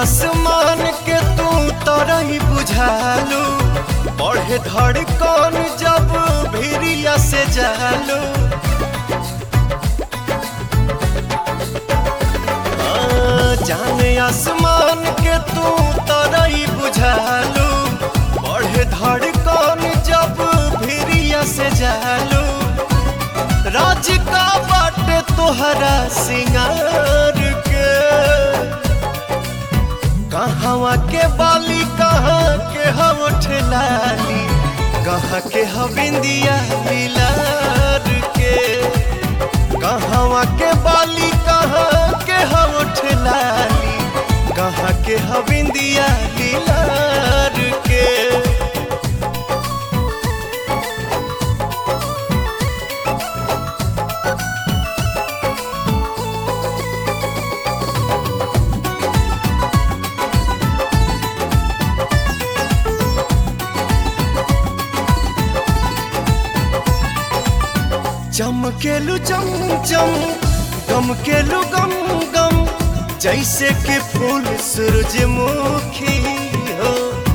आसमान के तू तरही बुझालू बढ़े धड़कन जब भिरिया से जालू हाँ, जाने आसमान के तू तरही बुझालू बढ़े धड़कन जब भिरिया से जालू राज का बाटे तोहरा सिंगार के कहवा के बाली कहाँ के हम ठेलाली कहाँ के हविंदिया मिलार के कहवा के बाली कहाँ के हम ठेलाली कहाँ के हविंदिया मिलार के चमकेलू चम चम गमकेलू गम गम जैसे कि फूल सूरजमुखी हो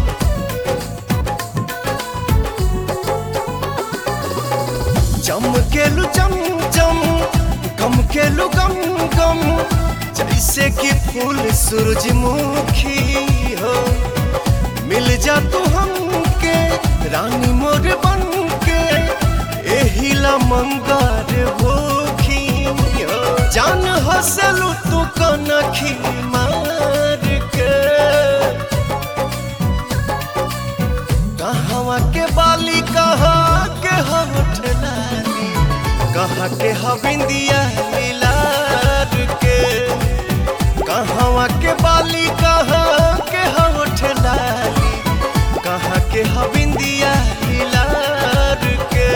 चमकेलू चम चम गमकेलू गम गम जैसे कि फूल सूरजमुखी हो मिल जा तू हमके रानी मोर बन के एहिला मंगार भूखी हो। जान हसलू तू कनखी मार के कहवा के बाली कहाँ के हम ठलाली कहाँ के हविंदिया मिलार के कहवा के बाली कहाँ के हम ठलाली कहाँ के हविंदिया मिलार के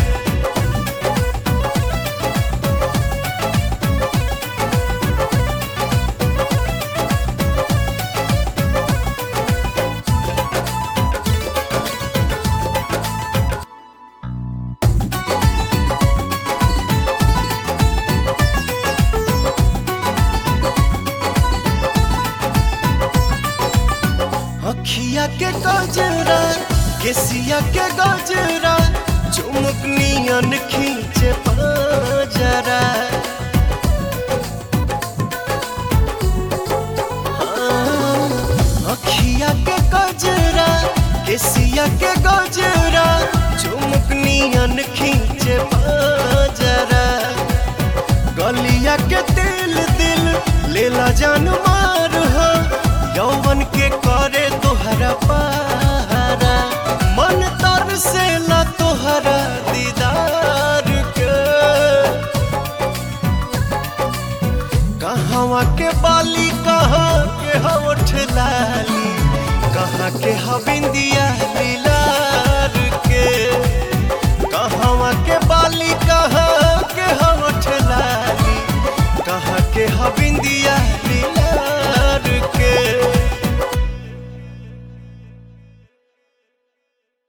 अखिया के गजरा केसिया के गजरा चुमुक नियन खींचे पाजरा हाँ, अखिया के गजरा केसिया के गजरा चुमुक नियन खींचे पाजरा गलिया के दिल दिल लेला जान मार